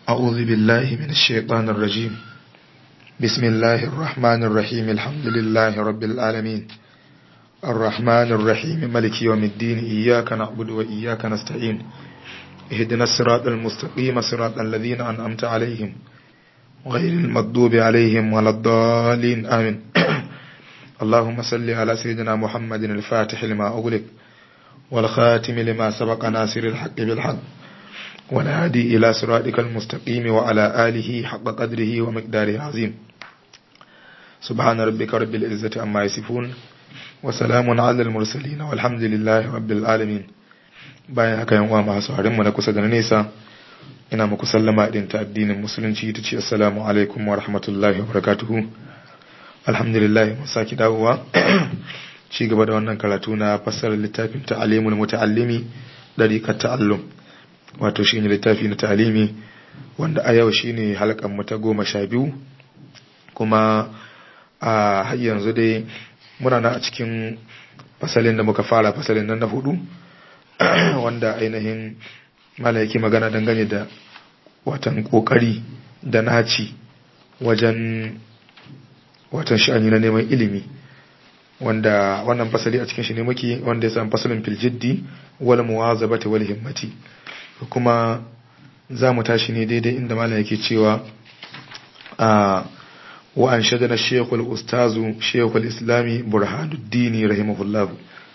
أعوذ بالله من الشيطان الرجيم بسم الله الرحمن الرحيم الحمد لله رب العالمين الرحمن الرحيم ملك يوم الدين إياك نعبد وإياك نستعين اهدنا الصراط المستقيم صراط الذين أنعمت عليهم غير المغضوب عليهم ولا الضالين آمين اللهم صل على سيدنا محمد الفاتح لما أغلق والخاتم لما سبق ناصر الحق بالحق والهادي إلى صراطك المستقيم وعلى آله حق قدره ومقداره العظيم سبحان ربك رب العزة عما يصفون وسلام على المرسلين والحمد لله رب العالمين bayan haka yan uwa masu mu na kusa da na nesa ina muku sallama din ta addinin musulunci ta ce assalamu alaikum wa rahmatullahi wa barakatuhu alhamdulillah mun saki dawowa ci gaba da wannan karatu na fassarar littafin ta'alimul muta'allimi dariqat ta'allum wato shine littafi na ta'alimi wanda a yau shine halkan mu ta goma sha biyu kuma a har yanzu dai muna na a cikin fasalin da muka fara fasalin nan na hudu wanda ainihin malayaki magana dangane da watan kokari da naci wajen watan sha'ani na neman ilimi wanda wannan fasali a cikin shi ne muke wanda ya samu fasalin filjiddi wal muwazabati wal himmati kuma za mu tashi ne daidai inda malam yake cewa a wa an shadana shekul ustazu shekul islami burhanuddini rahimahullahu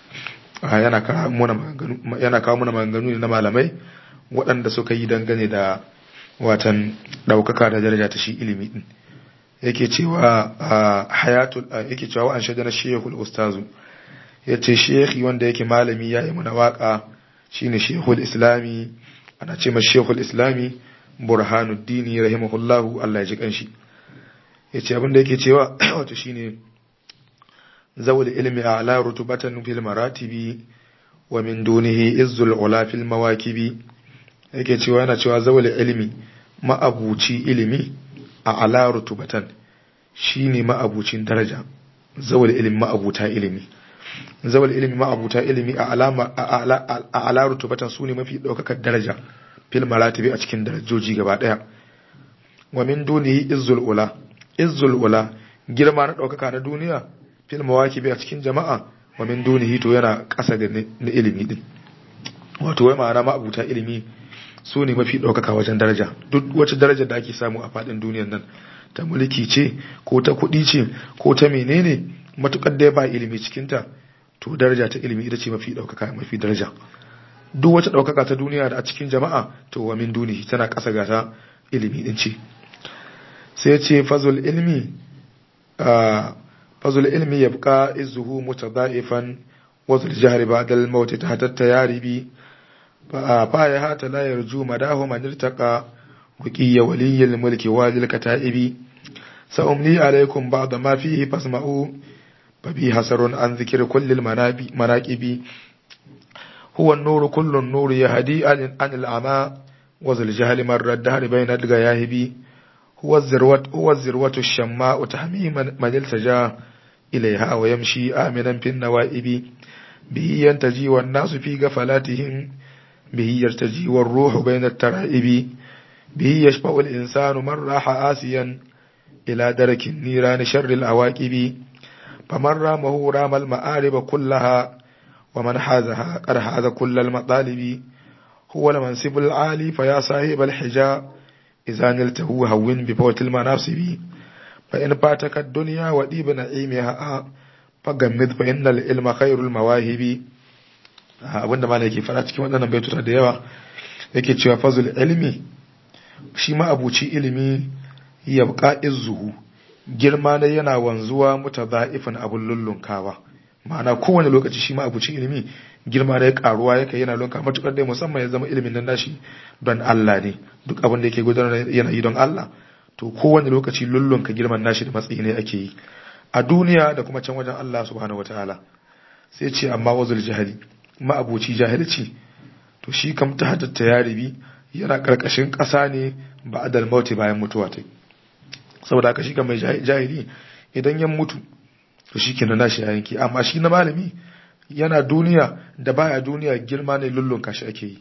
yana kawo muna maganganu na malamai waɗanda suka yi dangane da watan ɗaukaka da daraja ta shi ilimi ɗin yake cewa hayatul yake cewa wa an shadana shekul ustazu ya ce shekhi wanda yake malami ya yi muna waka shine shekul islami ana ce mai shekul islami burhanuddini rahimahullahu Allah ya ji kanshi ya ce abinda yake cewa wato shine zawul ilmi a ala rutubatan fil maratibi wa min dunihi izzul ula fil mawakibi yake cewa yana cewa zawul ilmi ma'abuci ilimi a ala rutubatan shine ma'abucin daraja zawul ilmi ma'abuta ilimi zawal ilimi ma'abuta ilimi a alama a ala rutubatan su ne mafi ɗaukakar daraja fil maratibi a cikin darajoji gaba ɗaya wa min dunihi izzul ula izzul ula girma na ɗaukaka na duniya fil mawakibi a cikin jama'a wa min dunihi to yana ƙasa da na ilimi din wato wai ma'ana ma'abuta ilimi su ne mafi ɗaukaka wajen daraja duk wacce darajar da ake samu a faɗin duniyar nan ta mulki ce ko ta kuɗi ce ko ta menene matukar da ya ba ilimi cikinta to daraja ta ilimi ita ce mafi ɗaukaka mafi daraja duk wata ɗaukaka ta duniya da a cikin jama'a to wa min dunihi tana ƙasa ga ta ilimi din ce sai ce fazul ilmi fazul ilmi yabqa izuhu mutadaifan wa zul jahri ba'da al maut tahta tayaribi fa ya hata la yarju madahu man irtaqa وقي ولي الملك والي الكتائب سأملي عليكم بعض ما فيه فاسمعوا فبي حسر عن ذكر كل المناكب هو النور كل النور يهدي عن العمى وذو الجهل مر الدهر بين الغياهب هو الذروة هو الذروة الشماء تحمي من التجا إليها ويمشي آمنا في النوائب به ينتجي والناس في غفلاتهم به يرتجي والروح بين الترائب به يشفع الإنسان من راح آسيا إلى درك النيران شر الأواكب فمن رامه رام المآرب كلها ومن حازها قد حاز كل المطالب هو المنصب العالي فيا صاحب الحجاء إذا نلته هون بفوت المناصب فإن فاتك الدنيا وديب نعيمها فغمد فإن العلم خير المواهب abinda ma yake fara cikin waɗannan baituta da yawa yake cewa fazul ilmi shi ma abuci ilimi ya buƙa izuhu girma ne yana wanzuwa muta za'ifin abin lullunkawa ma'ana kowane lokaci shi ma abuci ilimi girma ne karuwa yake yana lunka matukar dai musamman ya zama ilimin nan nashi don Allah ne duk abin da yake gudanar yana yi don Allah to kowane lokaci lullunka girman nashi da matsayi ne ake yi a duniya da kuma can wajen Allah subhanahu wataala sai ce amma wazul jahili ma abuci jahilci to shi kam ta hadatta yaribi yana karkashin ƙasa ne ba adal mauti bayan mutuwa ta saboda haka shi mai jahili idan ya mutu to shi kenan nashi ya yanki amma shi na malami yana duniya da baya duniya girma ne lullun kashi ake yi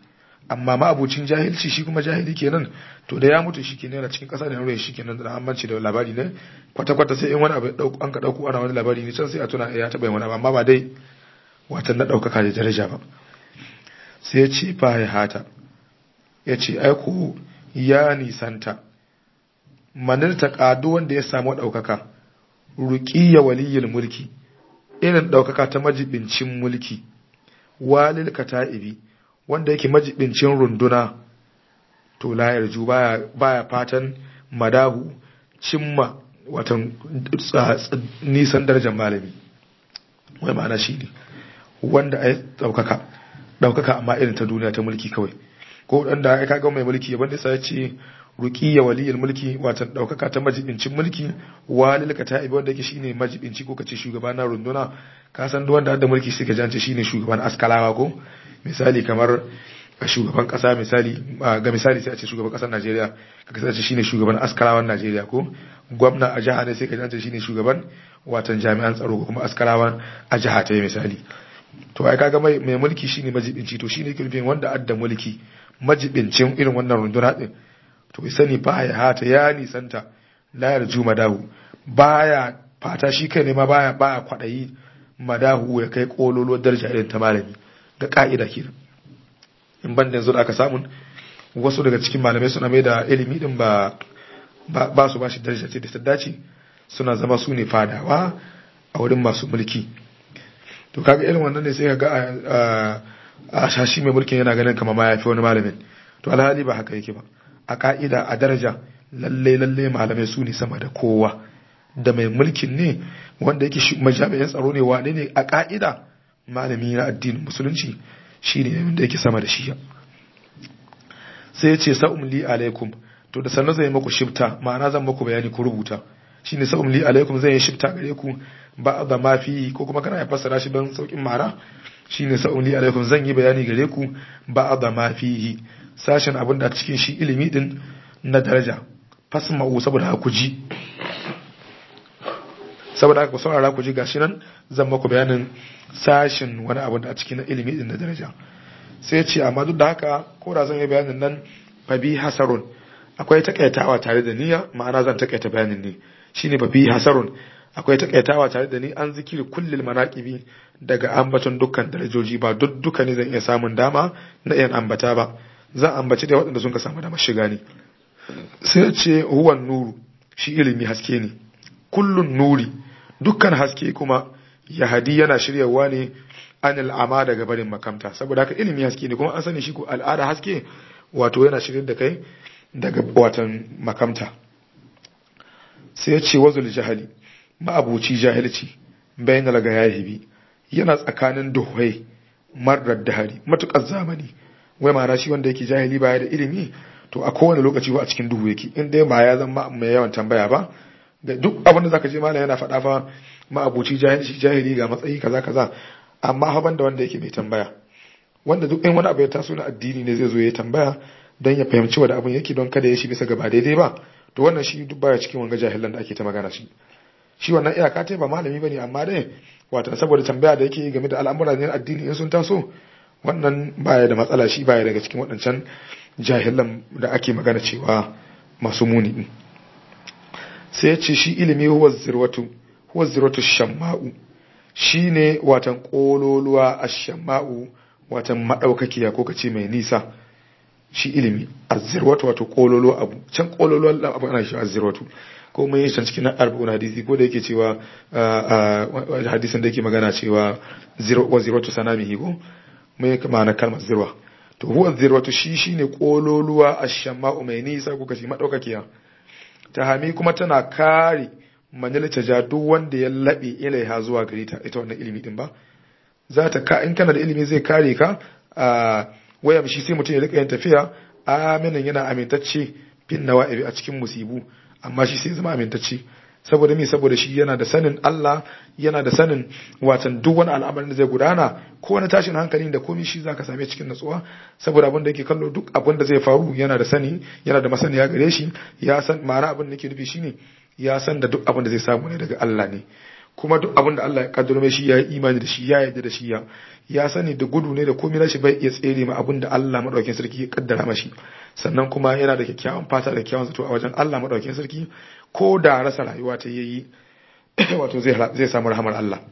amma ma'abucin jahilci shi kuma jahili kenan to da ya mutu shi kenan yana cikin kasa da nure shi kenan da ammanci da labari ne kwata kwata sai in wani abu an ka dauko ana wani labari ne can sai a tuna ya taba yin wani abu amma ba dai watan na daukaka da daraja ba sai ya ce fa ya hata ya ce aiko ya nisanta manar ta kado wanda ya samu daukaka ruqiyya waliyul mulki irin daukaka ta majibincin mulki walil kata'ibi wanda yake majibincin runduna to la yarju baya baya fatan madahu cimma watan nisan darajar malami wai ma'ana shi ne wanda ya daukaka daukaka amma irin ta duniya ta mulki kawai ko dan da ya kaga mai mulki yaban da sai ya ce ruqiyya waliyul mulki watan daukaka ta majibincin mulki walil kata'ibi wanda yake shine majibinci ko kace shugaba na runduna ka san duk wanda da mulki sai ka jance shine shugaban askalawa ko misali kamar shugaban kasa misali ga misali sai a ce shugaban kasar Najeriya ka kasance shine shugaban askarawan Najeriya ko gwamna a jiha ne sai ka jance shine shugaban watan jami'an tsaro ko kuma askarawan a jiha ta misali to ai kaga mai mai mulki shine majibinci to shine kirfin wanda adda mulki majibincin irin wannan runduna din to sani ba ya hata ya nisanta la yarju madahu baya fata shi kai ne ma baya baya kwadayi madahu ya kai kololo daraja irin ta malami da ka'ida kenan in ban da yanzu da aka samu wasu daga cikin malamai suna mai da ilimi din ba ba su bashi daraja ce da ta dace suna zama su ne fadawa a wurin masu mulki to kaga irin wannan ne sai ka ga a shashi mai mulkin yana ganin kamar ma yafi wani malamin to alhali ba haka yake ba a ka'ida a daraja lalle lalle malamai su ne sama da kowa da mai mulkin ne wanda yake majami'in tsaro ne wane ne a ka'ida malami na addinin musulunci shi ne wanda yake sama da shi sai ya ce sa'um li alaikum to da sannan zai maku shifta ma'ana zan maku bayani ku rubuta shi ne sa'um li alaikum zai yi shifta gare ku ba da mafi ko kuma kana ya fassara shi don saukin mara shi ne sa'um li alaikum zan yi bayani gare ku ba da mafi sashen abin da cikin shi ilimi din na daraja fasma'u saboda ku ji saboda haka ku saurara ku ji gashi nan zan maku bayanin sashin wani abu da a cikin ilimi din na daraja sai ce amma duk da haka ko da zan yi bayanin nan fa bi hasarun akwai takaitawa tare da niyya ma'ana zan takaita bayanin ne shine fa bi hasarun akwai takaitawa tare da ni an zikiri kullil manaqibi daga ambaton dukkan darajoji ba duk duka ne zan iya samun dama na iya ambata ba zan ambaci da waɗanda sun ka samu damar shiga ne sai ce huwan nuru shi ilimi haske ne kullun nuri dukkan haske kuma yahadi yana shiryawa ne an al'ama daga barin makamta saboda haka ilimi haske ne kuma an sani shi ko al'ada haske wato yana shirin da kai daga watan makamta sai ya ce wazul jahali ma'abuci jahilci bayan daga yahibi yana tsakanin duhai marar dahari matukar zamani wai ma'ana shi wanda yake jahili baya da ilimi to a kowane lokaci ba a cikin duhu yake in dai ba ya zama mai yawan tambaya ba da duk abin da zaka je malam yana faɗa fa ma'abuci jahili jahili ga matsayi kaza kaza amma haban da wanda yake mai tambaya wanda duk in wani abu ya taso na addini ne zai zo ya tambaya don ya fahimci wanda abin yake don kada ya shi bisa gaba daidai ba to wannan shi duk baya cikin wanga jahilan da ake ta magana shi shi wannan iyaka ta ba malami bane amma dai wato saboda tambaya da yake game da al'amura ne addini in sun taso wannan baya da matsala shi baya daga cikin waɗancan jahilan da ake magana cewa masu muni din sai ya ce shi ilimi huwa zirwatu huwa zirwatu shamma'u shine watan kololuwa ash-shamma'u watan madaukakiya ko kace mai nisa shi ilimi azzirwatu wato kololo abu can kololo abu ana shi azzirwatu ko mun yi can cikin arba'un hadisi ko da yake cewa hadisin da yake magana cewa wa zirwatu sanamihi ko mun yi ma'ana kalmar zirwa to huwa zirwatu shi shine kololuwa ash-shamma'u mai nisa ko kace madaukakiya tahami kuma tana kare manil ta duk wanda ya labe ilaiha zuwa gare ta ita wannan ilimi din ba za ta ka in kana da ilimi zai kare ka a waya shi sai mutum ya rika yin tafiya aminin yana amintacce bin nawa'ibi a cikin musibu amma shi sai zama amintacce saboda me saboda shi yana da sanin Allah yana da sanin watan duk wani al'amarin da zai gudana ko wani tashin hankali da komai shi zaka same cikin natsuwa saboda abin da yake kallo duk abin da zai faru yana da sani yana da masaniya gare shi ya san ma'ana abin da yake nufi shine ya san da duk abin da zai samu ne daga Allah ne kuma duk abin da Allah ya kaddaro mai shi ya yi imani da shi ya yarda da shi ya ya sani da gudu ne da komai nashi bai iya tsere ma abin da Allah madaukakin sarki ya kaddara mashi sannan kuma yana da kyakkyawan fata da kyakkyawan zato a wajen Allah madaukakin sarki ko da rasa rayuwa ta yayi wato zai zai samu rahamar Allah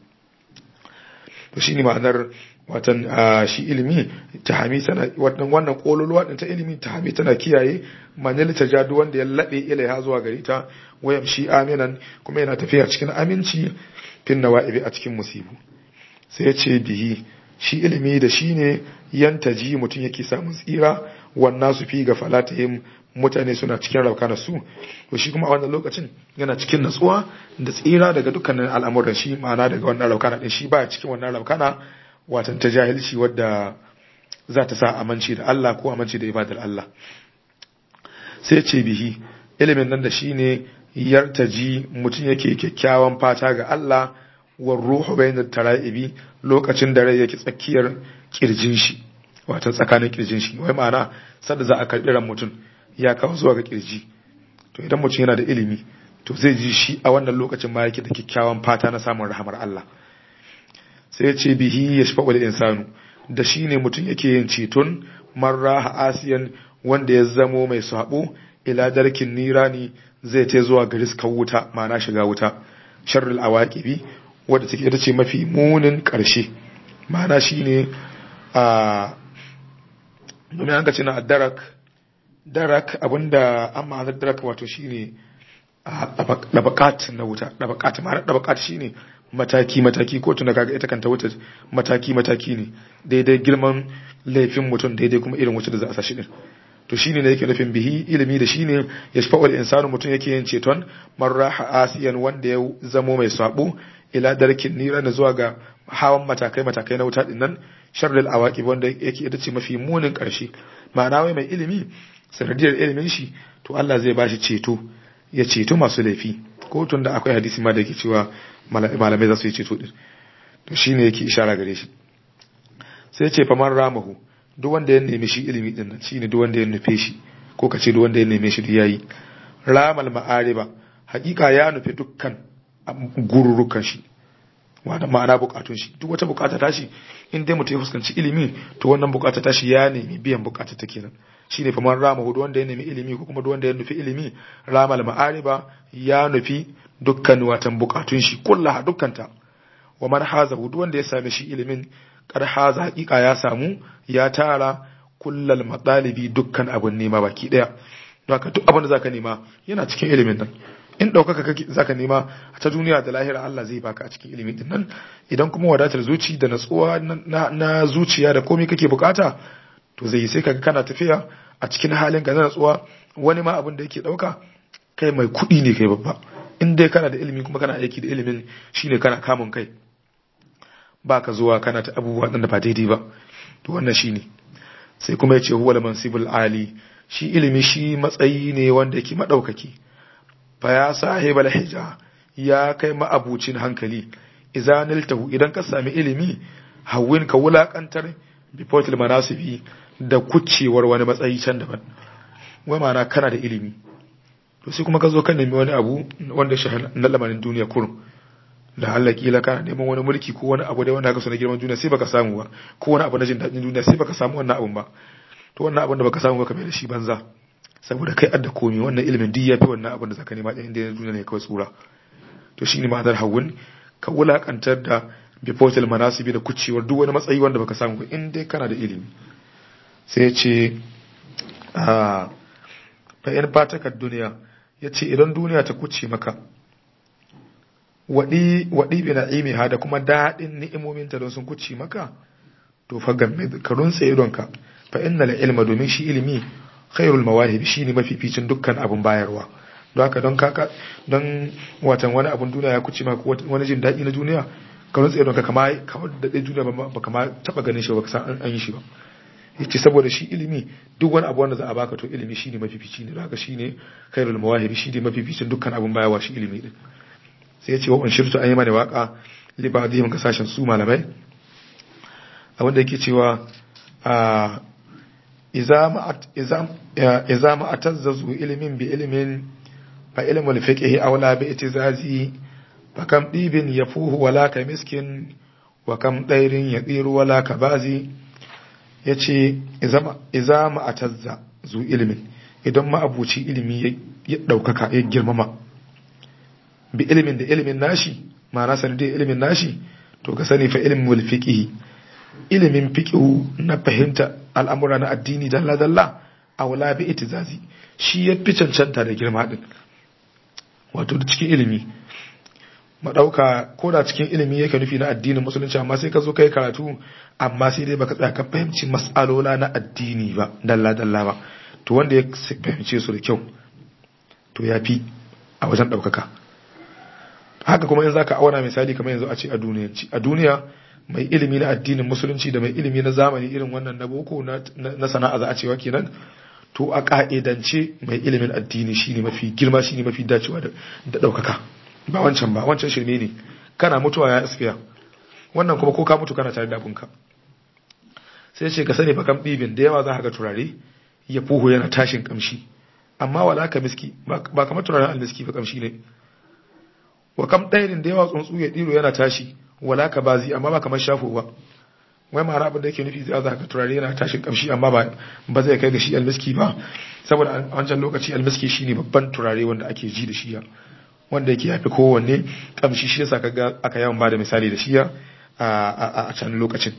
to shine ma'anar watan shi ilimi tahami tana wannan wannan kololuwa din ta ilimi tahami tana kiyaye manil tajadu wanda ya labe ilaiha zuwa gari ta wayam shi aminan kuma yana tafiya cikin aminci fin nawa'ibi a cikin musibu sai ya ce bihi shi ilimi da shi ne yantaji mutum yake samun tsira wannan su fi ga falatihim mutane suna cikin rauka su to shi kuma a wannan lokacin yana cikin natsuwa da tsira daga dukkanin al'amuran shi ma'ana daga wannan raukana din shi ba cikin wannan raukana watan ta jahilci wadda za ta sa aminci da Allah ko aminci da ibadar Allah sai ce bihi ilimin nan da shi ne yartaji mutum yake kyakkyawan fata ga Allah war ruhu bainat tara'ibi lokacin da rai yake tsakiyar kirjin shi wato tsakanin kirjin shi wai ma'ana sanda za a karbi ran mutum ya kawo zuwa ga kirji to idan mutum yana da ilimi to zai ji shi a wannan lokacin ma yake da kyakkyawan fata na samun rahamar Allah sai ya ce bihi ya shafa wal insanu da shi ne mutum yake yin ceton marra asiyan wanda ya zamo mai sabo ila darkin nirani zai ta zuwa ga riskar wuta ma'ana shiga wuta sharrul awaqibi wadda take ita ce mafi munin ƙarshe ma'ana shine a domin an ce na darak darak abinda an ma'anar darak wato shine dabakat na wuta dabakat ma'anar dabakat shine mataki mataki ko tuna kaga ita kanta wuta mataki mataki ne daidai girman laifin mutum daidai kuma irin wuta da za a sa shi din to shine ne yake nufin bihi ilimi da shine ya shafa wal insanu mutum yake yin ceton marraha asiyan wanda ya zamo mai sabo ila darkin nira da zuwa ga hawan matakai matakai na wuta dinnan sharril awaqib wanda yake ita ce mafi munin karshe ma'ana wai mai ilimi sanadiyar ilimin shi to Allah zai bashi ceto ya ceto masu laifi ko tun da akwai hadisi ma da yake cewa malamai za su yi ceto din to shine yake ishara gare shi sai ce faman ramahu duk wanda ya nemi shi ilimi din nan shine duk wanda ya nufe shi ko ka ce duk wanda ya neme shi da yayi ramal ma'ariba hakika ya nufi dukkan gururukan shi wanda ma'ana bukatun shi duk wata bukata ta shi in dai mutum ya fuskanci ilimi to wannan bukata ta shi ya nemi biyan bukata ta kenan shine faman rama hudu wanda ya nemi ilimi ko kuma duk wanda ya nufi ilimi ramal ma'ariba ya nufi dukkan watan bukatun shi kullaha dukkanta wa man haza hudu wanda ya same shi ilimin kar haza hakika ya samu ya tara kullal matsalibi dukkan abun nema baki daya don haka duk abin da zaka nema yana cikin ilimin nan in ɗaukaka kake zaka nema ta duniya da lahira Allah zai baka a cikin ilimin din nan idan kuma wadatar zuci da natsuwa na zuciya da komai kake bukata to zai sai kaga kana tafiya a cikin halin ka na natsuwa wani ma abin da yake ɗauka kai mai kuɗi ne kai babba in dai kana da ilimi kuma kana aiki da ilimin shine kana kamun kai ba ka zuwa kana ta abubuwa da ba daidai ba to wannan shine sai kuma ya ce huwa mansibul ali shi ilimi shi matsayi ne wanda yake madaukaki fa ya sahibal hija ya kai ma'abucin hankali izaniltahu idan ka sami ilimi hawin ka wulakantar bifotil manasibi da kucewar wani matsayi can daban wai ma'ana kana da ilimi to sai kuma ka zo ka nemi wani abu wanda shi na lamarin duniya kurum da Allah kila kana neman wani mulki ko wani abu da wanda ka so na girman duniya sai baka samu ba ko wani abu na jin daɗin duniya sai baka samu wannan abun ba to wannan abun da baka samu ba ka mai da shi banza saboda kai adda komi wannan ilimin duk yafi wannan abun da zaka nema ɗin da duniya ne kawai tsura to shine ma'anar hawun ka wulakantar da bifotil manasibi da kucewar duk wani matsayi wanda baka samu ba in dai kana da ilimi sai ya ce a fa in fatakar duniya ya ce idan duniya ta kuce maka waɗi bi na'imi ha da kuma daɗin ni'imominta don sun kuce maka to fa game ka runtse idonka fa inna la ilma domin shi ilimi khairul mawahib shine mafificin dukkan abun bayarwa don haka don kaka don watan wani abun duniya ya kuce maka wani jin daɗi na duniya ka runtse idonka kama kamar da ɗaya duniya ba kama taɓa ganin shi ba ka san an yi shi ba yace saboda shi ilimi duk wani abu wanda za a baka to ilimi shine mafifici ne haka shine khairul mawahib shine mafificin dukkan abun bayarwa shi ilimi din sai ya ce wa unshirtu an yi mana waka libadihim ga sashen su malamai abinda yake cewa a iza ma atazzazu ilimin bi ilimin fa ilmul fiqhi aula bi itizazi fakam ɗibin ya fuhu wala ka miskin wa kam ɗairin ya tsiru wala ka bazi ya ce iza ma'atazza zu ilimin idan ma'abuci ilimi ya ɗaukaka ya girmama bi ilimin da ilimin nashi ma'ana sanadiyar ilimin nashi to ka sani fa ilimin wal fiqhi ilimin fiqhu na fahimta al'amura na addini dalla dalla a wala bi itizazi shi ya fi cancanta da girma din wato da cikin ilimi madauka ko da cikin ilimi yake nufi na addinin musulunci amma sai ka zo kai karatu amma sai dai baka tsaya ka fahimci mas'alola na addini ba dalla dalla ba to wanda ya fahimce su da kyau to ya fi a wajen ɗaukaka haka kuma in zaka auna misali kamar yanzu a ce a duniyanci a duniya mai ilimi na addinin musulunci da mai ilimi na zamani irin wannan na boko na sana'a za a cewa kenan to a ka'idance mai ilimin addini shine mafi girma shine mafi dacewa da ɗaukaka ba wancan ba wancan shirme ne kana mutuwa ya iskiya wannan kuma ko ka mutu kana tare da abunka sai ce ka sani fa kam ɗibin da yawa za ka ga turare ya fuhu yana tashin kamshi amma wala ka miski ba kamar turaren almiski ba kamshi ne wa kam ɗairin da yawa tsuntsu ya ɗiro yana tashi wala ka bazi amma ba kamar shafo ba wai mara abin da yake nufi zai za ka turare yana tashin kamshi amma ba ba zai kai ga shi almiski ba saboda a wancan lokaci almiski shine babban turare wanda ake ji da shiya wanda yake yafi kowanne kamshi shi yasa kaga aka yawan bada misali da shiya a can lokacin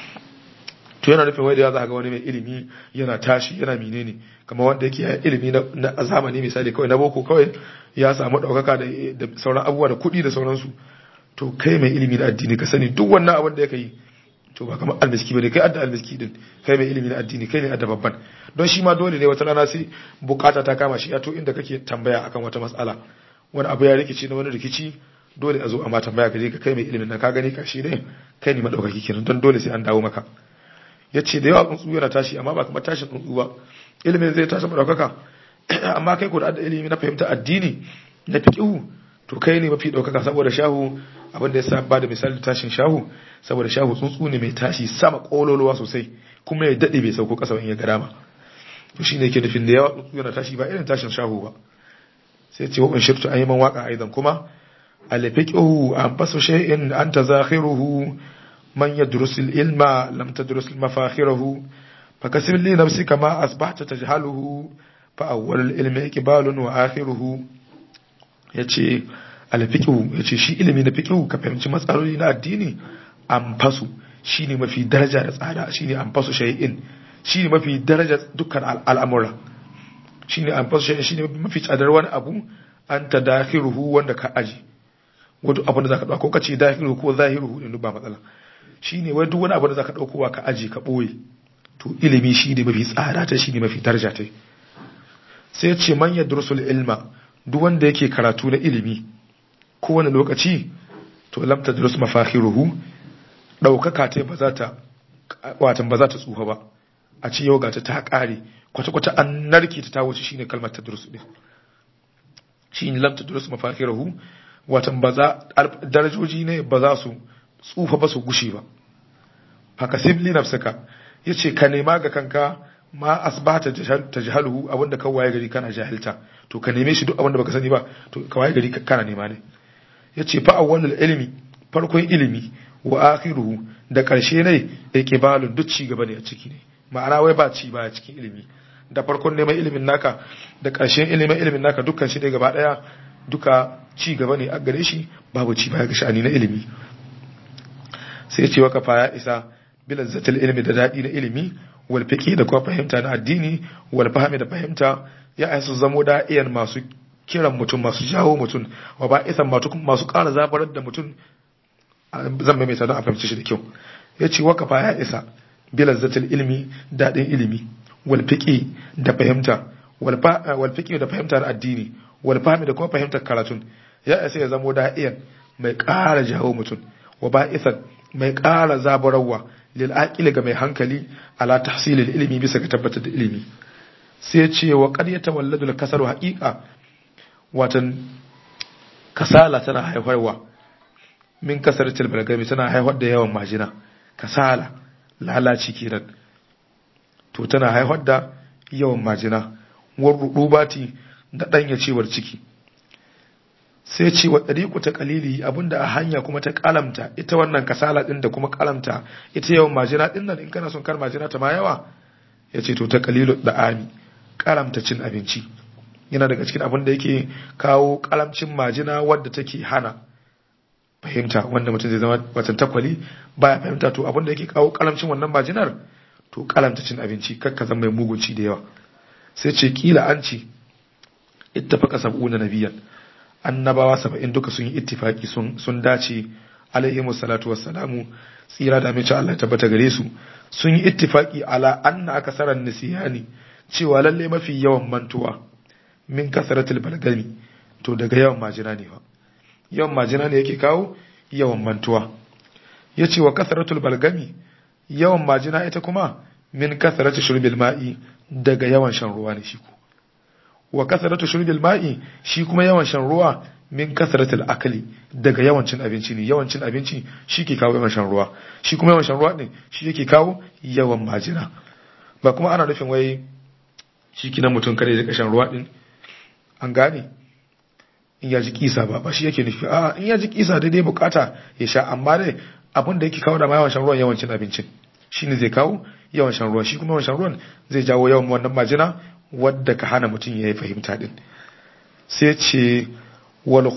to yana nufin wai da za ga wani mai ilimi yana tashi yana menene kamar wanda yake ilimi na zamani misali kawai na boko kawai ya samu ɗaukaka da sauran abubuwa da kuɗi da sauransu to kai mai ilimi na addini ka sani duk wannan abin da ya yi to ba kamar almiski ba ne kai adda almiski din kai mai ilimi na addini kai ne adda babban don shi ma dole ne wata rana sai bukata ta kama shi ya to inda kake tambaya akan wata matsala wani abu ya rikici na wani rikici dole a zo a ma tambaya ka je ka kai mai ilimin nan ka gani ka shi ne kai ne madaukaki kenan don dole sai an dawo maka ya ce da yawa tsuntsu yana tashi amma ba kamar tashin tsuntsu ba ilimin zai tashi madaukaka amma kai ko da ilimi na fahimta addini na fiqhu to kai ne mafi daukaka saboda shahu abin da ya sa ba da misali tashin shahu saboda shahu tsuntsu ne mai tashi sama kololuwa sosai kuma ya dade bai sauko kasa in ya ga dama to shine yake nufin da yawa tsuntsu yana tashi ba irin tashin shahu ba sai ce wa shirtu ayman waka aidan kuma al-fiqhu an fasu shay'in anta zakhiruhu من يدرس العلم لم تدرس مفاخره فكسب لنفسك ما أصبحت تجهله فأول العلم إقبال وآخره yace alfiqhu yace shi ilimi na fiqhu ka fahimci matsaloli na addini amfasu shine mafi daraja da tsada shine amfasu shay'in shine mafi daraja dukkan al'amura shine amfasu shay'in shine mafi tsadar wani abu anta dakhiruhu wanda ka aji wato abin da zaka dauka ko kace dakhiruhu ko zahiruhu din ba matsala shine wai duk wani abu da zaka daukowa ka aji ka boye to ilimi shine mafi tsada ta shine mafi daraja ta sai ce man yadrusul ilma duk wanda yake karatu na ilimi kowane lokaci to lam tadrus mafakhiruhu daukaka ta ba za ta watan ba za ta tsufa ba a ce yau gata ta kare kwata kwata an narke ta ta wuce shine kalmar tadrus din shine lam tadrus mafakhiruhu watan ba za darajoji ne ba za su tsufa ba su gushe ba haka sibli nafsaka yace ka nema ga kanka ma asbata tajhaluhu abinda ka waye gari kana jahilta to ka neme shi duk abinda baka sani ba to ka waye gari kana nema ne yace fa awwalul ilmi farkon ilimi wa akhiruhu da karshe ne iqbalun duk ci gaba ne a ciki ne ma'ana wai ba ci ba a cikin ilimi da farkon neman ilimin naka da karshen ilimin ilimin naka dukkan shi ne gaba daya duka ci gaba ne a gare shi babu ci baya ga sha'ani na ilimi sai ce waka fa ya isa bilazzatul ilmi da dadi na ilimi wal fiqi da kuma fahimta na addini wal fahmi da fahimta ya aisu zamo da'iyan masu kiran mutum masu jawo mutum wa ba isan masu ƙara zabarar da mutum zan mai don a fahimci shi da kyau ya ce waka fa ya isa bilazzatul ilmi dadin ilimi wal fiqi da fahimta wal fiqi da fahimta na addini wal fahmi da kuma fahimtar karatun ya isa ya zamo da'iyan mai ƙara jawo mutum wa ba isan mai ƙara zaburarwa lil'aƙili ga mai hankali ala tahsilil ilimi bisa ga tabbatar da ilimi sai ce wa qad yatawalladu al-kasaru haqiqa watan kasala tana haifarwa min kasaratil balgami tana haifar da yawan majina kasala lalaci kenan to tana haifar da yawan majina war rubati da danya cewar ciki sai ce wa ɗariƙu ta ƙalili abinda a hanya kuma ta ƙalamta ita wannan kasala ɗin da kuma ƙalamta ita yawan majina ɗin nan in kana son kar majina ta ma yawa ya ce to ta ƙalilu da ami ƙalamta cin abinci yana daga cikin abin da yake kawo ƙalamcin majina wadda take hana fahimta wanda mutum zai zama watan takwali baya fahimta to abin da yake kawo ƙalamcin wannan majinar to ƙalamta cin abinci kakka zama mai mugunci da yawa sai ce kila an ce ittafaqa sab'una nabiyan annabawa saba'in duka sun yi ittifaki sun dace alaihimu salatu wassalamu tsira da mace Allah tabbata gare su sun yi ittifaki ala anna akasaran nisiyani cewa lalle mafi yawan mantuwa min kasaratul balgami to daga yawan majina ne ba yawan majina ne yake kawo yawan mantuwa yace wa kasaratul balgami yawan majina ita kuma min kasaratul shurbil ma'i daga yawan shan ruwa ne shi ko wa kasaratu shurbil ma'i shi kuma yawan shan ruwa min kasaratul akali daga yawan cin abinci ne yawan cin abinci shi ke kawo yawan shan ruwa shi kuma yawan shan ruwa ne shi yake kawo yawan majina ba kuma ana nufin wai shi kinan mutum kare ya shan ruwa din an gane in ya ji kisa ba ba shi yake nufi a in ya ji kisa daidai bukata ya sha amma dai abin da yake kawo da ma yawan shan ruwan yawan cin abincin shine zai kawo yawan shan ruwa shi kuma yawan shan ruwan zai jawo yawan wannan majina wadda ka hana mutum ya yi fahimta din sai ce wal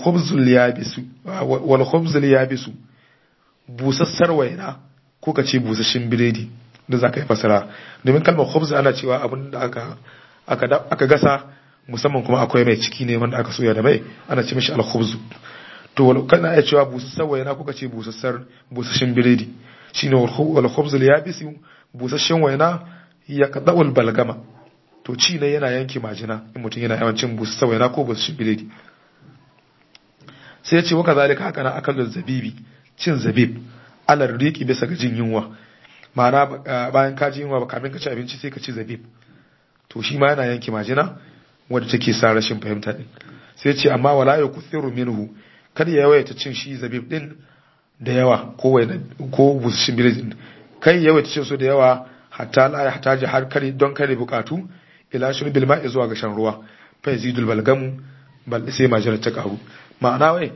khubzul yabisu busassar waina ko ka ce busasshin biredi da za ka yi fasara domin kalmar khubz ana cewa abin da aka aka gasa musamman kuma akwai mai ciki ne wanda aka soya da mai ana ce mishi al khubzu to kana iya cewa busassar waina ko ka ce busassar busasshin biredi shine wal khubzul yabisu busasshin waina ya kadawul balgama to ci ne yana yanke majina in mutum yana yawan cin busu saboda ko busu shi biredi sai ya ce waka zalika haka na akalin zabibi cin zabib alar riki bisa ga jin yunwa ma'ana bayan ka ji yunwa ba kamin ka ci abinci sai ka ci zabib to shi ma yana yanke majina wadda take sa rashin fahimta din sai ce amma wala ya kuthiru minhu kada ya yawaita cin shi zabib din da yawa ko ko busashin biredi kai yawaita cin su da yawa hatta la ya hataji har kare don kare bukatu ila shurbil ma'i zuwa ga shan ruwa fa yazidul balgamu bal sai majina ta karu ma'ana wai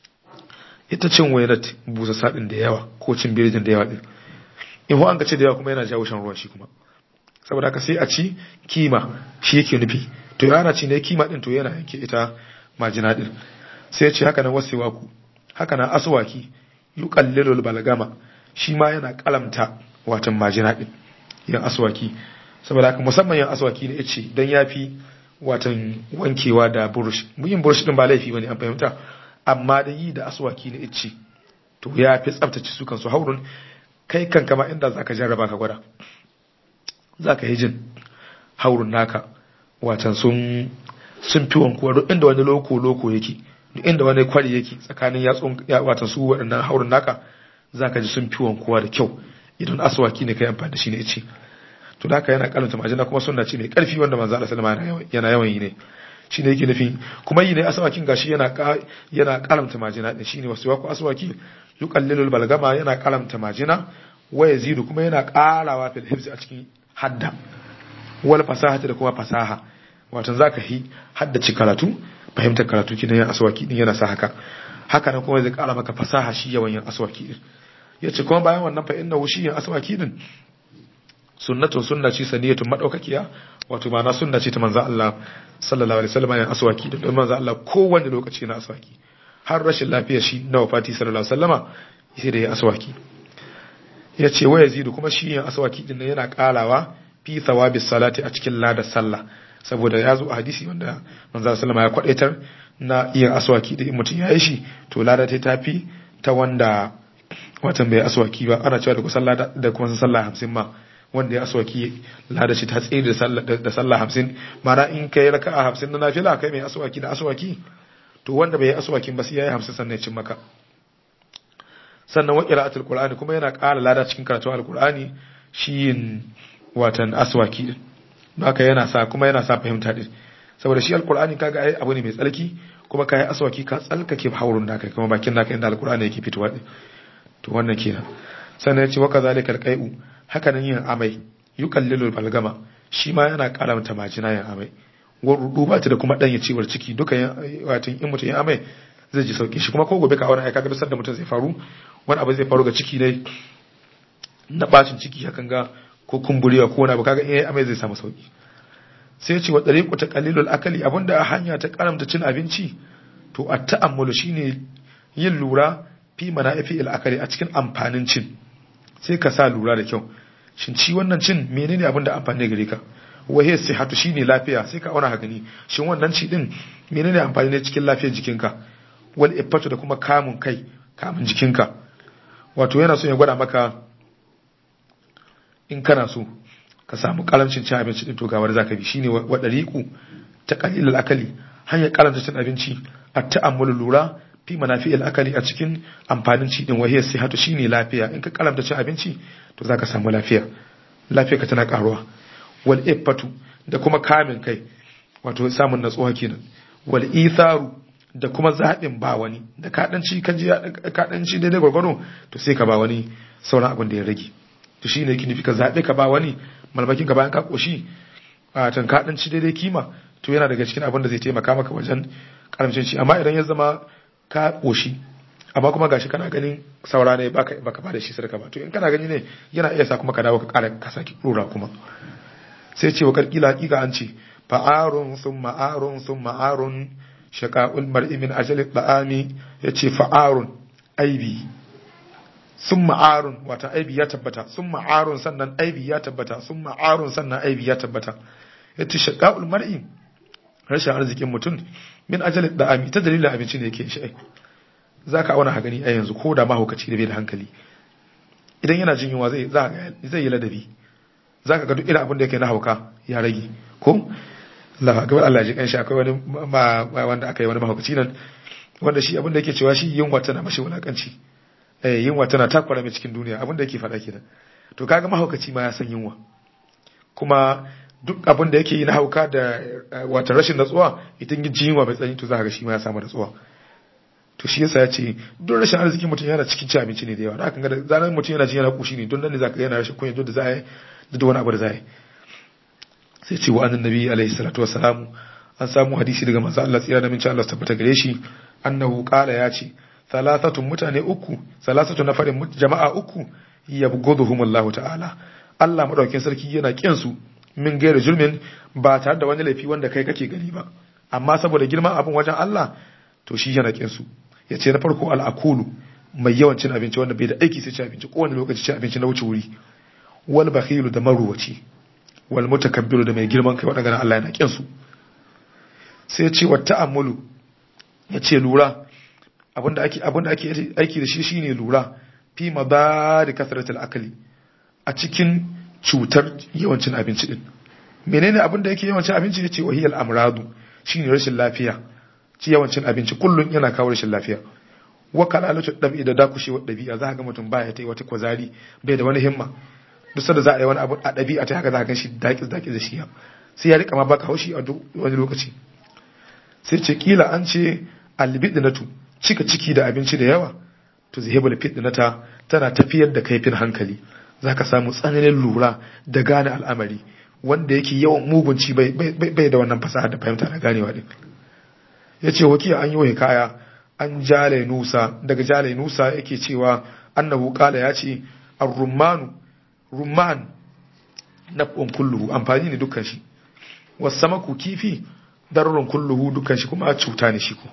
ita cin wainat busa sadin da yawa ko cin birijin da yawa din in ho an ka ce da yawa kuma yana jawo shan ruwa shi kuma saboda haka sai a ci kima shi yake nufi to yana ci ne kima din to yana yanke ita majina din sai ya ce haka nan wasewa ku haka nan aswaki yuqallilul balgama shi ma yana kalamta watan majina din yin aswaki saboda haka musamman yin aswaki da yace dan yafi watan wankewa da burush yin burush din ba laifi bane an fahimta amma da yi da aswaki na yace to yafi tsaftace su kansu haurun kai kan kama inda zaka jarraba ka gwada zaka yi jin haurun naka watan sun sun fi wankuwa duk inda wani loko loko yake duk inda wani kwari yake tsakanin yatsun watan su waɗannan haurun naka zaka ji sun fi wankuwa da kyau idan aswaki ne kai amfani da shi ne ce to da haka yana kalanta majina kuma sunna ce mai karfi wanda manzo Allah sallama yana yawan yi ne shine yake nufi kuma yi ne aswakin gashi yana yana kalamta majina din shine wasu wako aswaki yuqallilul balgama yana kalamta majina wa yazidu kuma yana karawa fil hifzi a cikin hadda wal fasahati da kuma fasaha wato zaka yi haddace karatu fahimtar karatu kidan yin aswaki din yana sa haka haka nan kuma zai kara maka fasaha shi yawan yin aswaki din yace kuma bayan wannan fa inna shi yin aswaki din sunnatun sunna ce saniyatun madaukakiya wato ma'ana sunna ce ta manzo Allah sallallahu alaihi wasallam yin aswaki din don manzo Allah kowanne lokaci na aswaki har rashin lafiya shi na wafati sallallahu alaihi wasallama sai da ya aswaki yace wa yazidu kuma shi yin aswaki din yana karawa fi thawabi salati a cikin ladar sallah saboda ya zo a hadisi wanda manzo sallama ya kwadaitar na yin aswaki da mutum ya yi shi to lada ta tafi ta wanda watan bai aswaki ba ana cewa da kusan lada da kuma sallah hamsin ma wanda ya aswaki lada ce ta tsaye da sallah da sallah hamsin mana in kai raka'a hamsin na nafila kai mai aswaki da aswaki to wanda bai yi aswakin ba sai yayi hamsin sannan ya cin maka sannan wa qira'atul qur'ani kuma yana ƙara lada cikin karatun alqur'ani shi yin watan aswaki din haka yana sa kuma yana sa fahimta din saboda shi alqur'ani kaga ai abu ne mai tsalki kuma kai aswaki ka tsalkake haurun naka kuma bakin naka inda alqur'ani yake fitowa din to wannan kenan sannan yace wa kazalikal qai'u haka nan yin amai yuqallilul balgama shi ma yana karamta majina yin amai rudu ba ta da kuma dan ciwar ciki duka wato in mutum ya amai zai ji sauki shi kuma ko gobe ka auna ai kaga duk da mutum zai faru wani abu zai faru ga ciki ne na bacin ciki hakan ga ko kumburewa ko wani abu kaga eh amai zai samu sauki sai ce wa dariqu ta qalilul akali abinda a hanya ta karamta cin abinci to at ta'ammulu shine yin lura fi manafi al akali a cikin amfanin cin sai ka sa lura da kyau shin ci wannan cin menene abinda amfani gare ka wahiyar sihatu shine lafiya sai ka auna haka ne shin wannan ci din menene amfani ne cikin lafiyar jikinka wal ifatu da kuma kamun kai kamun jikinka wato yana so ya gwada maka in kana so ka samu karamcin cin abinci din to ga wanda zaka bi shine wa dariqu ta qalilul akali hanyar karanta cin abinci at ta'ammulu lura fi manafi'il akali a cikin amfanin ci din wahiyar sihatu shine lafiya in ka karanta cin abinci to zaka samu lafiya lafiya ka tana karuwa wal iffatu da kuma kamin kai wato samun natsuwa kenan wal itharu da kuma zaɓin ba wani da kaɗanci kan ji kaɗanci daidai gwargwaro to sai ka ba wani sauran abin da ya rage to shi ne kinifi ka zaɓe ka ba wani malmakin ka bayan ka ƙoshi a can kaɗanci daidai kima to yana daga cikin abin da zai taimaka maka wajen karamcin shi amma idan ya zama ka ƙoshi amma kuma gashi kana ganin saura ne baka baka ba da shi sadaka ba to in kana gani ne yana iya sa kuma ka dawo ka ƙara ka saki ɗora kuma sai ce wa karkila hakika an ce fa'arun sun ma'arun sun ma'arun shaka'ul mar'i min ajalin ba'ami ya ce fa'arun aibi sun ma'arun wata aibi ya tabbata sun ma'arun sannan aibi ya tabbata sun ma'arun sannan aibi ya tabbata ya ce shaka'ul mar'i rashin arzikin mutum min ajalin ba'ami ta dalilin abinci ne yake shi za ka auna hagani a yanzu ko da mahaukaci da bai da hankali idan yana jin yunwa zai yi ladabi za ka ga duk irin abin da yake na hauka ya rage ko Allah ga Allah ji kanshi akwai wani wanda aka yi wani mahaukaci nan wanda shi abin da yake cewa shi yunwa tana mashi wulakanci eh yunwa tana takwara mai cikin duniya abin da yake faɗa kenan to kaga mahaukaci ma ya san yunwa kuma duk abin da yake yi na hauka da wata rashin natsuwa idan ji yunwa mai tsanani to za ka ga shi ma ya samu natsuwa to shi yasa ya ce don rashin arzikin mutum yana cikin ci abinci ne da yawa da haka ga zanen mutum yana jin yana kushi ne don nan ne za ka yana rashin kunya don da za a yi da wani abu da za a yi sai ce wa annan nabi alaihi salatu wassalamu an samu hadisi daga manzo Allah tsira da min Allah tabbata gare shi annahu qala ya ce salasatun mutane uku salasatun nafarin jama'a uku yabghuduhum Allah ta'ala Allah madaukakin sarki yana kin su min gaira julmin ba tare da wani laifi wanda kai kake gani ba amma saboda girman abin wajen Allah to shi yana kin su yace na farko al-akulu mai yawan cin abinci wanda bai da aiki sai cin abinci kowane lokaci cin abinci na wuce wuri wal bakhilu da maruwaci wal mutakabbiru da mai girman kai wadanda Allah yana kin su sai ce wa ta'ammulu yace lura abinda ake abinda ake aiki da shi shine lura fi madari kasratul akli a cikin cutar yawancin abinci din menene abinda yake yawancin abinci yace wahiyal amradu shine rashin lafiya ci yawancin abinci kullun yana kawo rashin lafiya wa kalalatu dabi da dakushewar dabi'a za ka ga mutum baya ta yi wata kwazari bai da wani himma duk sanda za a yi wani abu a ɗabi'a ta haka za a gan shi daƙis daƙis da shi sai ya rika ma baka haushi a duk wani lokaci sai ce kila an ce albidinatu cika ciki da abinci da yawa to zihibul fitnata tana tafiyar da kaifin hankali zaka samu tsananin lura da gane al'amari wanda yake yawan mugunci bai bai da wannan fasaha da fahimta da ganewa din yace wakiya an yi wa hikaya an jale nusa daga jale nusa yake cewa annahu qala yace ar-rummanu rumman na kulluhu amfani ne dukkan shi wasamaku kifi darurun kulluhu dukkan shi kuma cuta ne shi ko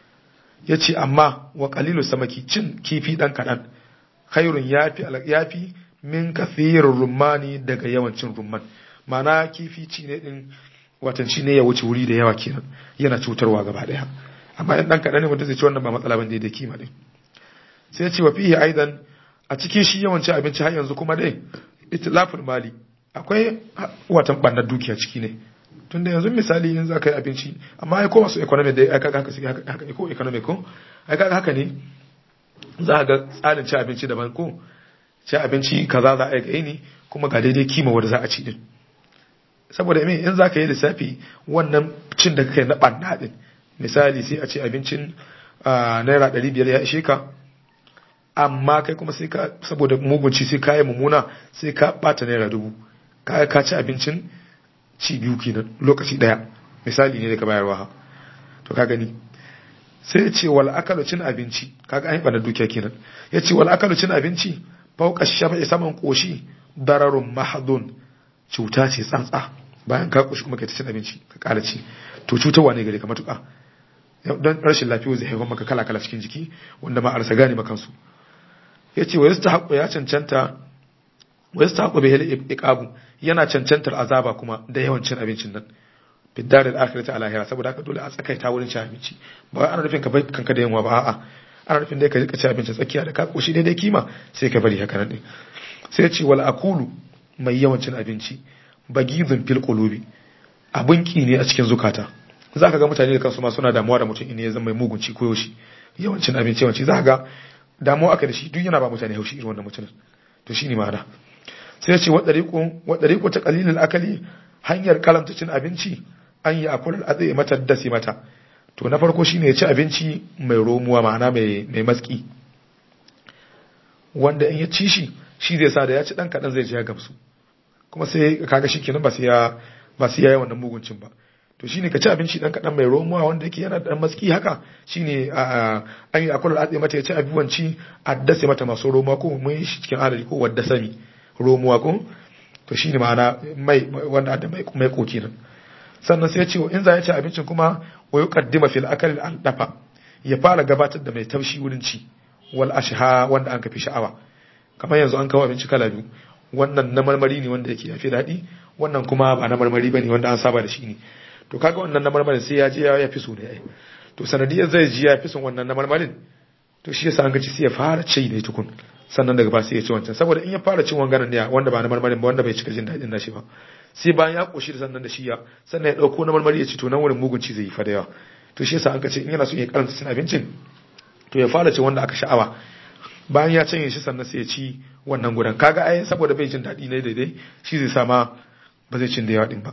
yace amma wa qalilu samaki cin kifi dan kadan khairun yafi yafi min kathirur rumani daga yawancin rumman mana kifi ci ne din watan shi ne ya wuce wuri da yawa kenan yana cutarwa gaba daya amma in dan kadan ne wanda zai ci wannan ba matsala bane da kima din sai ya ce wa fihi aidan a cikin shi yawancin abinci har yanzu kuma dai itilafin mali akwai watan bannar dukiya ciki ne tunda yanzu misali in za ka yi abinci amma ai ko masu economic da aka haka suke haka ne ko economic ko ai kaga haka ne za ga tsarin ci abinci daban ko ci abinci kaza za a yi ne kuma ga daidai kima wanda za a ci din saboda me in za ka yi lissafi wannan cin da kai na banna din misali sai a ce abincin naira ɗari biyar ya ishe ka amma kai kuma sai ka saboda mugunci sai ka yi mummuna sai ka bata naira dubu ka ka ci abincin ci biyu kenan lokaci daya misali ne daga bayarwa ha to ka gani sai ya ce wal akalu cin abinci kaga an yi bana dukiya kenan ya ce wal akalu cin abinci fauka shafa'i saman koshi dararun mahadun cuta ce tsantsa bayan ka koshi kuma ka ta cin abinci ka kara ci to cutarwa ne gare ka matuƙa don rashin lafiya zai haifar maka kala kala cikin jiki wanda ma a rasa gane makansu ya ce wa yasta haƙo ya cancanta wa yasta haƙo bai hali iqabu yana cancantar azaba kuma da yawan cin abincin nan fiddarin akhirati ala lahira saboda haka dole a tsakaita wurin cin abinci ba wai ana nufin ka bai kanka da yunwa ba a'a ana nufin dai ka rika ci abinci tsakiya da ka koshi daidai kima sai ka bari haka nan din sai ce wal akulu mai yawan cin abinci bagizun fil qulubi abun ki ne a cikin zukata zaka ga mutane da kansu ma suna damuwa da mutum in ya zama mai mugunci ko yaushe yawan cin abinci yawanci zaka ga damuwa aka da shi duk yana ba mutane haushi irin wannan mutumin to shine ma'ana sai ce wa dariqu wa dariqu ta qalilul akali hanyar kalanta cin abinci an yi akulul azai mata dasi mata to na farko shine ya ci abinci mai romuwa ma'ana mai mai matski wanda in ya ci shi shi zai sa da ya ci dan kadan zai ji ya gamsu kuma sai kaga shikenan ba sai ya ba sai ya yi wannan muguncin ba to shine ka ci abinci dan kadan mai romuwa wanda yake yana dan matski haka shine an yi akulul azai mata ya ci abubuwanci addase mata masu romuwa ko mun shi cikin adadi ko wadda sami romuwa ko to shine ma'ana mai wanda da mai mai koki nan sannan sai ya ce in za ya ci abincin kuma wa yuqaddima fil akal al dafa ya fara gabatar da mai taushi wurin ci wal ashha wanda an kafi sha'awa kamar yanzu an kawo abinci kala biyu wannan na marmari ne wanda yake yafi daɗi wannan kuma ba na marmari bane wanda an saba da shi ne to kaga wannan na marmarin sai ya je ya fi so ne ai to sanadiyar zai ji ya fi son wannan na marmarin to shi yasa an gaci sai ya fara ci ne tukun sannan daga ba sai ya ci wancan saboda in ya fara cin wanganan ne wanda ba na marmarin ba wanda bai cika jin daɗin nashi ba sai bayan ya koshi da sannan da shi ya sannan ya dauko na marmari ya ci to nan wurin mugunci zai yi fa da yawa to shi yasa an kace in yana so ya karanta cin abincin to ya fara cin wanda aka sha'awa bayan ya canye shi sannan sai ya ci wannan gudan kaga ai saboda bai jin daɗi ne daidai shi zai sa ma ba zai cin da yawa din ba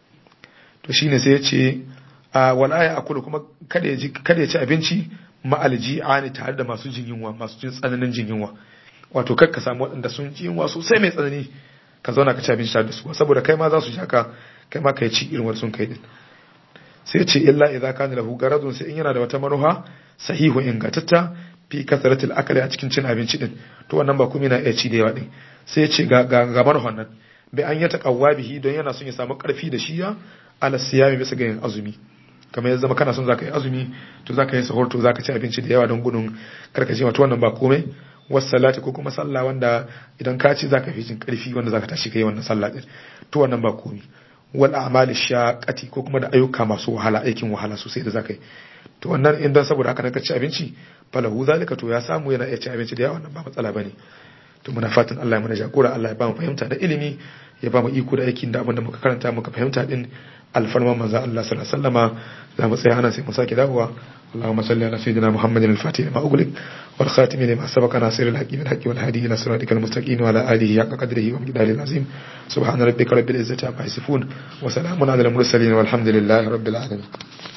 to shine sai ya ce a wala ya akulu kuma kada ya ji kada ya ci abinci ma'alji ani tare da masu jin yunwa masu jin tsananin jin yunwa wato kar ka samu waɗanda sun ji yunwa sosai mai tsanani ka zauna ka ci abinci tare da su saboda kai ma za su shaka kai ma kai ci irin wani sun kai din sai ce illa idza kana lahu garadun sai in yana da wata manuha sahihu ingantatta fi kasratil akali a cikin cin abinci din to wannan ba kuma yana iya ci da yawa din sai ya ce ga ga, ga manuhan nan bai an yata qawwa bihi don yana son ya samu karfi da shi ya ala siyami bisa ga yin azumi kamar ya zama kana son zaka yi azumi to zaka yi sahur to zaka ci abinci da yawa don gudun karkace wato wannan ba komai salati ko kuma sallah wanda idan ka ci zaka fi jin karfi wanda zaka tashi kai wannan sallah din to wannan ba komai wal a'mali shaqati ko kuma da ayyuka masu wahala aikin wahala sosai da zaka yi to wannan in dan saboda haka ka ci abinci falahu zalika to ya samu yana iya ci abinci da yawa wannan ba matsala bane to muna fatan Allah ya mana jagora Allah ya ba mu fahimta da ilimi ya ba mu iko da aikin da abin da muka karanta muka fahimta din alfarma manzo Allah sallallahu alaihi wasallama za mu tsaya ana sai mu sake dawowa اللهم صل على سيدنا محمد الفاتح لما أغلق والخاتم لما سبق ناصر الحق بالحق والهادي إلى صراطك المستقيم وعلى آله حق قدره ومقداره العظيم سبحان ربك رب العزة عما يصفون وسلام على المرسلين والحمد لله رب العالمين